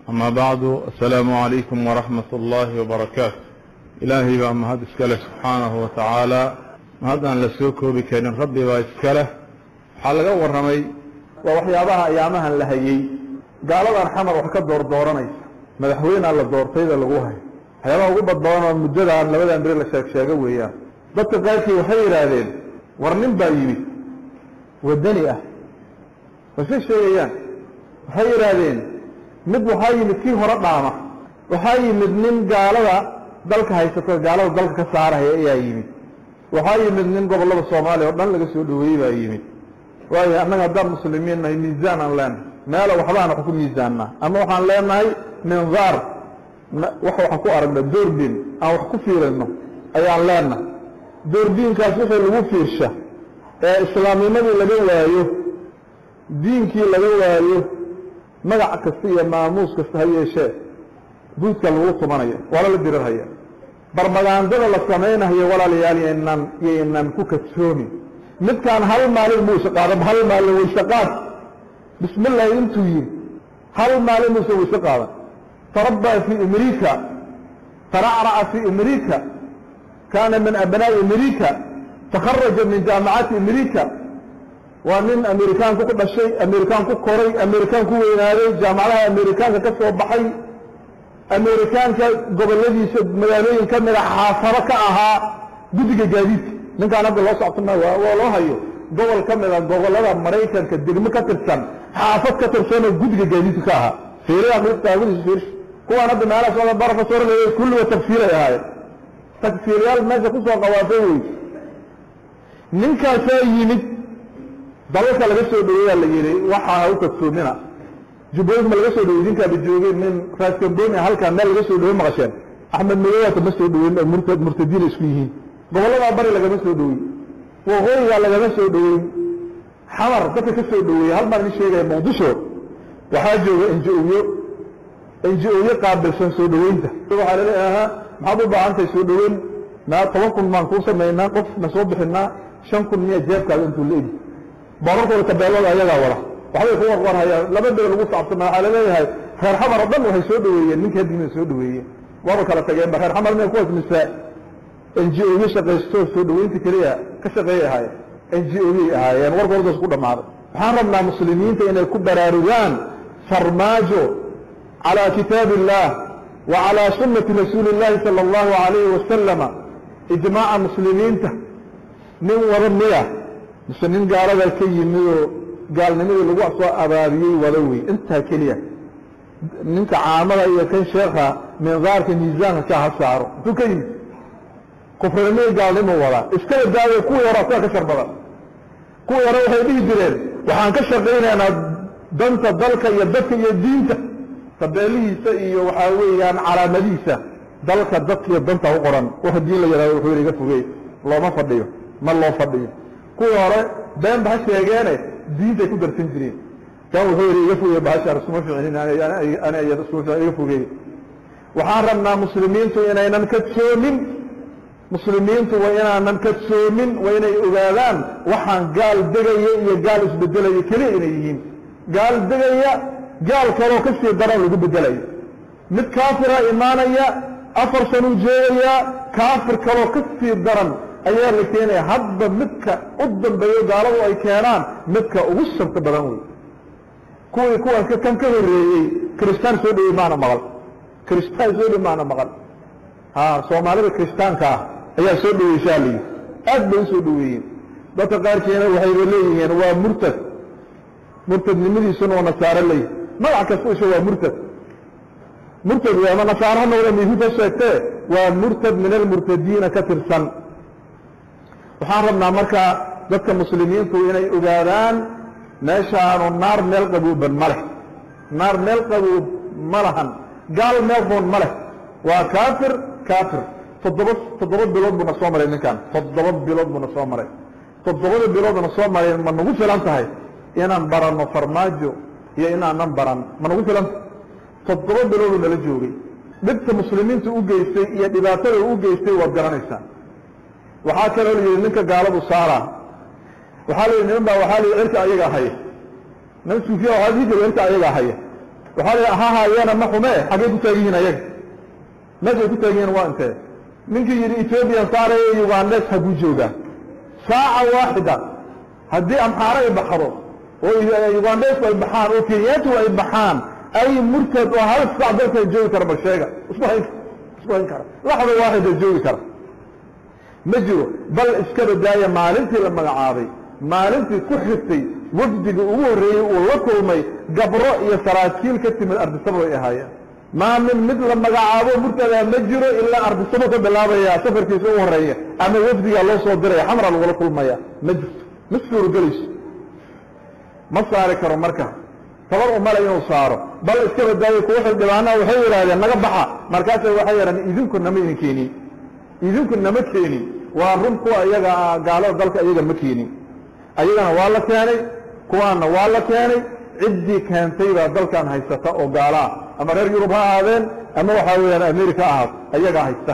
أما بعد السلام عليكم ورحمة الله وبركاته إلهي بقى مهد إسكاله سبحانه وتعالى مهدان لسوكو بكين ربي بقى إسكاله حلقة ورمي ووحيابها أيامها لهيي قالوا أن حمر وحكا دور دورانيس مدحوين على الدورتين لغوها waxyaabaha ugu badbadanoo muddadan labadan beri la sheeg sheego weeyaan dadka qaarkii waxay yidhaahdeen war nin baa yimid wadani ah wasay sheegayaan waxay yidhaahdeen mid waxaa yimid kii hore dhaama waxaa yimid nin gaalada dalka haysato gaalada dalka ka saaraya ayaa yimid waxaa yimid nin gobollada soomaaliya oo dhan laga soo dhaweeyey baa yimid waayo annaga haddaan muslimiin nahay miisaan aan leenahay meela waxbaan wax ku miisaannaa ama waxaan leenahay mindaar wax waxaan ku aragna doordin aan wax ku fiirino ayaan leenahay doordiinkaas wixii lagu fiirsha ee islaamnimadii laga waayo diinkii laga waayo magac kasta iyo maamuus kasta ha yeeshee buudka lagu tumanayo waa lala dirirhaya barmagaandada la samaynayo walaalayaal yaynan yaynan ku kadsoomin midkaan hal maalin muusa qaadan hal maalin wayse qaad bismillahi intuu yiri hal maalin muusa wayse qaadan تربى في أمريكا ترعرع في أمريكا كان من أبناء أمريكا تخرج من جامعات أمريكا ومن أمريكان كو كل شيء أمريكان كو كوري أمريكان كو وينادي جامعة أمريكان كسو بحي أمريكان قبل الذي مدانين كمل حافظة كأها قدق جديد من كان عبد الله صعبتنا والله هيو قبل كمل قبل هذا مريكان كدقم كترسان حافظ كترسان قدق جديد كأها fiiriya taagudis fiirsh kuwaan hadda meelaha soo barafa soo raleeyay kulliba tafsiiray ahaayeen tagfiiryaal meesha kusoo qawaafay wey ninkaasaa yimid dalalka laga soo dhaweeyaa la yidhi waxaa ha u tagsoomina jubbooyin ma laga soo dhawey idinkaaba joogeen min raaskambooni halkaa meel laga soo dhawey maqasheen axmed madowaata ma soo dhaweyn oo murtad murtadiina isku yihiin gobolladaa bari lagama soo dhawey waqooyigaa lagama soo dhaweyn xamar dadka ka soo dhaweeyey hal baan idin sheegaya muqdisho waxaa jooga enji-oyo enji-oyo qaabilsan soo dhaweynta waxaa laleeyahaa maxaad u baahan tahay soo dhaweyn naa toban kun baan kuu samaynaa qof na soo bixinaa shan kun miya jeebkaada intuu la egi boorarkooda tabeelada ayagaa wada waxbay ku warwarhayaan laba bere lagu saabsana waxaa laleeyahay reer xamar oo dhan waxay soo dhaweeyeen ninka haddiina soo dhaweeyeen waaba kala tageenba reer xamar mia kuwaas mise enji-oyo shaqaysto soo dhaweynta keliya ka shaqeeyay ahaayeen enji-oyay ahaayeen warkoodaas ku dhammaaday waxaan rabnaa muslimiinta inay ku baraarugaan farmaajo calى kitaabi الlah wa calى sunati rasuuli الlahi salى اllahu عalayhi wasalama ijmaaca muslimiinta nin wada miya mise nin gaalada ka yimidoo gaalnimadii lagu soo abaabiyey wada wey intaa keliya ninka caamada iyo kan sheekha mindaarka miisaanka ka ha saaro intuu ka yimid kufrinimada gaalnimo wadaa iskala daayo kuwii hora kuwa ka shar badan kuwii hore waxay dhihi jireen waxaan ka shaqaynaynaa danta dalka iyo dadka iyo diinta tabeelihiisa iyo waxaa weeyaan calaamadihiisa dalka dadka iyo danta u qoran wax diin la yidhahdo wuxuu yidhi iga fogey looma fadhiyo ma loo fadhiyo kuwii hore been ba ha sheegeene diintay ku darsan jireen kan wuxuu yidhi iga fogey bahashaan iskuma ficinin ani iyada iskuma ficin iga fogey waxaan rabnaa muslimiintu inaynan kadsoomin muslimiintu waa inaanan kadsoomin waa inay ogaadaan waxaan gaal degaya iyo gaal isbedelaya keliya inay yihiin gaal degaya gaal kaloo ka sii daran lagu bedelayo mid kaafira imaanaya afar sanuu joogayaa kaafir kaloo ka sii daran ayaa la keenaya hadba midka u dambeeyo gaaladu ay keenaan midka ugu sharta badan wey kuwii kuwaas kan ka horeeyey kristaan soo dhawey maana maqal kristaan soo dhow maana maqal ha soomaalida kiristaanka ah ayaa soo dhaweyshaa layidhi aad bay u soo dhaweeyeen dadka qaarkiina waxayba leeyihiin waa murtad murtadnimadiisuna waa nasaaro leeyihi magac kasta isha waa murtad murtad w ama nasaaro ha noqda yahuud ha sheegtee waa murtad min almurtadiina ka tirsan waxaan rabnaa marka dadka muslimiintu inay ogaadaan meeshaanu naar meel qabuuban ma leh naar meel qabuub ma lahan gaal meel roon ma leh waa kaafir kaafir toddoba toddoba bilood buuna soo maray ninkan toddoba bilood buuna soo maray toddobada biloodna soo maray ma nagu filan tahay inaan baranno farmaajo iyo inaanan baran ma nagu filan tahay toddoba bilooduu nala joogay dhibta muslimiinta u geystay iyo dhibaatada u geystay waad garanaysaa waxaa kaloo la yidhi ninka gaaladu saara waxaa la yidhi niman baa waxaa la yidhi cirka ayagaa haya nin suufiya waxaa dhihi jira cirka ayagaa haya waxaa la ha haayana ma xume xaggay ku taagan yihiin ayaga meeshay ku taagan yihiin waa intee ninkii yidhi ethoobiyan saaraya ugandes haguu joogaa saaca waaxida haddii amxaaro ay baxdo oo ugandesku ay baxaan oo kenyaatu ay baxaan ay murtad oo hal sac dalkan joogi kara bal sheega isku hayn isku hayn kara laxda waaxida joogi kara ma jiro bal iska badaaya maalintii la magacaabay maalintii ku xigtay wafdiga ugu horreeyey uu la kulmay gabro iyo saraakiil ka timid ardisabo ay ahaayeen maa min mid la magacaabo murtadaa ma jiro ilaa ardisabo ka bilaabaya safarkiisa ugu horreeya ama wafdigaa loo soo diraya xamra lagula kulmaya ma jirto ma suurogelayso ma saari karo marka tabar umale inuu saaro bal iska badaayo kuwa xildhibaanaha waxay yidhaahdeen naga baxa markaasa waxay yidhahdeen idinku nama idin keenin idinku nama keenin waa run kuwa iyaga gaalada dalka iyaga ma keenin ayagana waa la keenay kuwaana waa la keenay ciddii keentay baa dalkan haysata oo gaalo ah ama reer yurub ha ahaadeen ama waxaa weeyaan america ha ahaato ayagaa haysta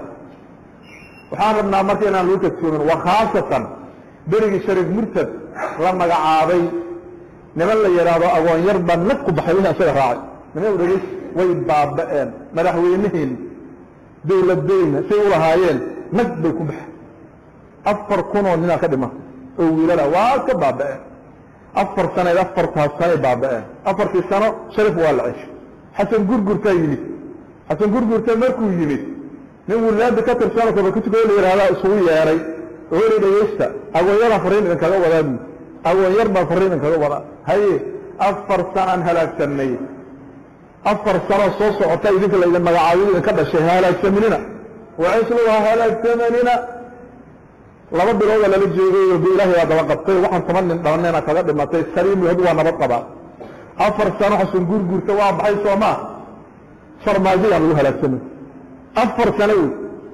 waxaan rabnaa marka inaan lagu kadsoomin wa khaasatan berigii shariif murtad la magacaabay niman la yidhaahdo agoon yar baa nag ku baxay wixii asaga raacay niman dhegeys way baaba'een madaxweyneheeni dawladeyna say u lahaayeen nag bay ku baxeen afar kunoo ninaa ka dhima oo wiilala waa ka baaba'een afar sanayd afartaas sanay baaba'een afartii sano sharif waa la ceshay xasan gurgurtaa yimid xasan gurgurta markuu yimid nin wilaada ka tirsanoo kabakutiko la yidhahdaa isugu yeeray ooli dhegeysta agoonyaraan farriin idinkaga wadaa buu agoon yar baan farriin idinkaga wadaa haye afar sanaan halaagsanay afar sanoo soo socota idinka laydin magacaabyo idinka dhashay halaagsaminina wacislu ha halaagsamanina laba bilooda lala joogay b ilaahay baa daba qabtay waxaan toban nin dhalanayna kaga dhimatay saliim had waa nabad qabaa afar sano xasan guurguurta waa baxay soomaa farmaajo yaan lagu halaagsamay afar sano wey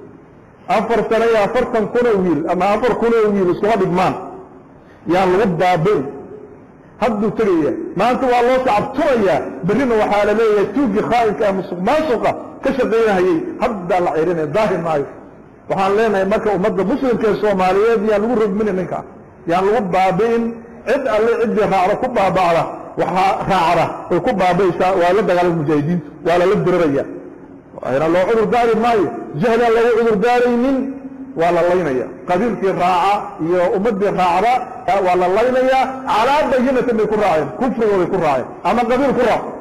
afar sano iyo afartan kunoo wiil ama afar kunoo wiil iskuma dhigmaan yaan lagu baabin hadduu tegaya maanta waa loo sacabturayaa berrina waxaa la leeyahay tuugii khaa'inka ah musuq maasuqa ka shaqaynahayey haddaa la cirinaya daahi maayo waxaan leenahay marka ummadda muslimka ee soomaaliyeed yaan lagu rogmini ninka yaan lagu baabi'in cid alle ciddii raacda ku baaba'da waxaa raacda ay ku baabi'aysaa waa la dagaalama mujaahidiintu waa lala diraraya ayna loo cudur daari maayo jahlaan lagu cudur daaraynin waa la laynaya qabiilkii raaca iyo ummaddii raacda waa la laynayaa calaa bayinatin bay ku raaceen kufrigooday ku raaceen ama qabiil ku raac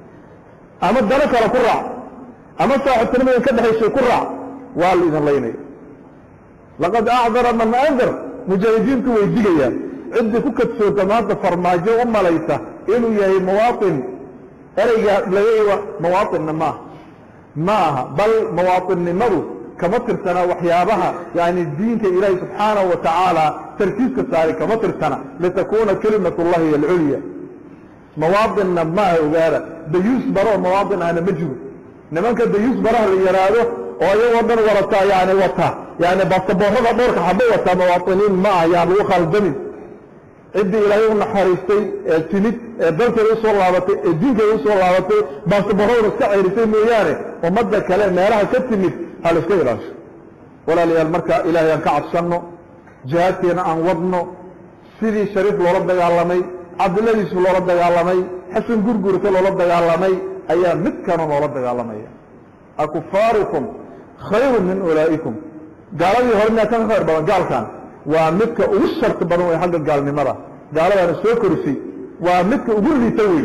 ama dano kale ku raac ama saaxibtinimadan ka dhexaysay ku raac waa la idin laynaya laqad acdara man andar mujaahidiintu way digayaan ciddii ku kadsoonta maanta farmaajo u malaysa inuu yahay muwaaطin ereyga laga muwaaطinna maaha ma aha bal muwaaطinnimadu kama tirsana waxyaabaha yani diinka ilaahi subxaanahu wa tacaala tarkiiska saari kama tirsana litakuna kelimat اllahi hiy alculya mawaaطinna maaha ogaada dayuus baro oo mawaaطin ahna ma jiro nimanka dayuus baraha la yaraado oo iyagoo dhan warataa yani wata yani basaboorada dhowrka xaba wataa muwaaطiniin ma ah yaan lagu khaldamin ciddii ilaahay u naxariistay ee timid ee dalkeeda usoo laabatay ee diinkeeda usoo laabatay baasaboorraduna iska ceyrisay mooyaane ummadda kale meelaha ka timid ha la iska ilaasho walaalayaal marka ilaahay aan ka cabsanno jihaadkeena aan wadno sidii shariif loola dagaalamay cabdilladiisu loola dagaalamay xasan gurgurta loola dagaalamay ayaa midkana loola dagaalamaya akufaarukum khayru min ulaa'ikum gaaladii hore miyaa kan khayr badan gaalkan waa midka ugu sharti badan wey xagga gaalnimada gaaladaana soo korisay waa midka ugu liita wey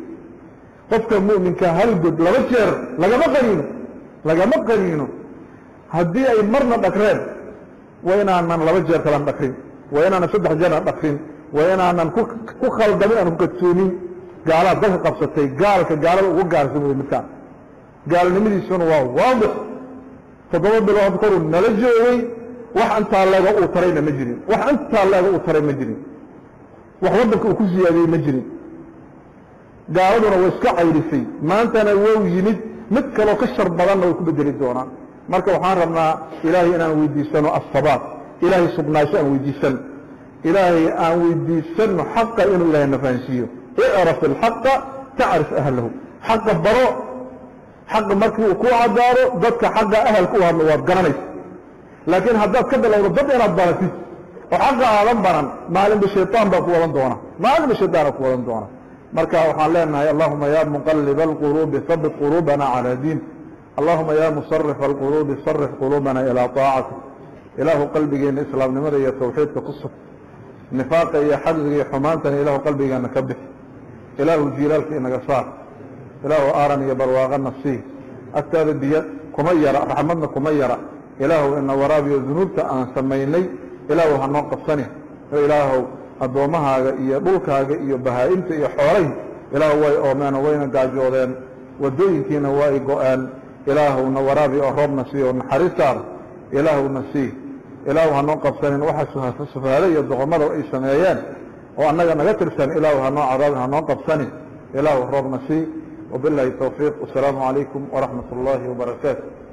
qofka mu'minka hal god laba jeer lagama qaniino lagama qaniino haddii ay marna dhagreen waa inaanan laba jeer kalan dhakrin waa inaanan saddex jeerna dhakrin waa inaanan ku khaldamin aan ku kadsoonin gaalaad dalka qabsatay gaalka gaalada ugu gaarsan wey midkaan gaalnimadiisuna waa waadix toddoba bilood koruu nala joogay wax intaa leega uu tarayna ma jirin wax intaa leega uu taray ma jirin wax waddanka uu ku siyaadiyey ma jirin gaaladuna way iska cayrisay maantana wou yimid mid kaloo ka shar badanna way ku bedeli doonaan marka waxaan rabnaa ilaahay inaan weydiisano asabaat ilaahay sugnaansho aan weydiisano ilaahay aan weydiisano xaqa inuu ilahay na fahansiiyo icraf ilxaqa tacrif ahlahu xaqa baro xaqa markii uu ku cadaado dadka xaqa ahalka u hadlo waad garanaysa laakiin haddaad ka bilowdo dad inaad baratid oo xaqa aadan baran maalinba shayطaan baa ku wadan doona maalinba shayطaana ku wadan doona marka waxaan leenahay allahuma ya muqaliba alquluubi habit quluubana calaa diin allahuma ya musarif alquluubi sarif quluubana ilaa طaacatik ilaahu qalbigeena islaamnimada iyo tawxiidka ku sug nifaaqa iyo xaqdiga iyo xumaantana ilaahu qalbigeena ka bix ilaahu jiilaalka inaga saar ilaahu aaran iyo barwaaqana sii agtaada biyo kuma yara raxmadna kuma yara ilaahu ina waraabiyo dunuubta aan samaynay ilaahu hanoo qabsani oo ilaahu addoommahaaga iyo dhulkaaga iyo bahaa-imta iyo xoolahi ilaahu way oomeen oo wayna gaajoodeen waddooyinkiina way go-een ilaahuna waraabi oo roobna sii oo naxariistaada ilaahuna sii ilaahu hanoo qabsanin waxa sufahaada iyo doqomada ay sameeyeen oo annaga naga tirsan ilaahu hanoo cadaabin hanoo qabsanin ilaahu roobna sii wabilahi towfiiq wasalaamu calaykum waraxmat اllahi wabarakaatu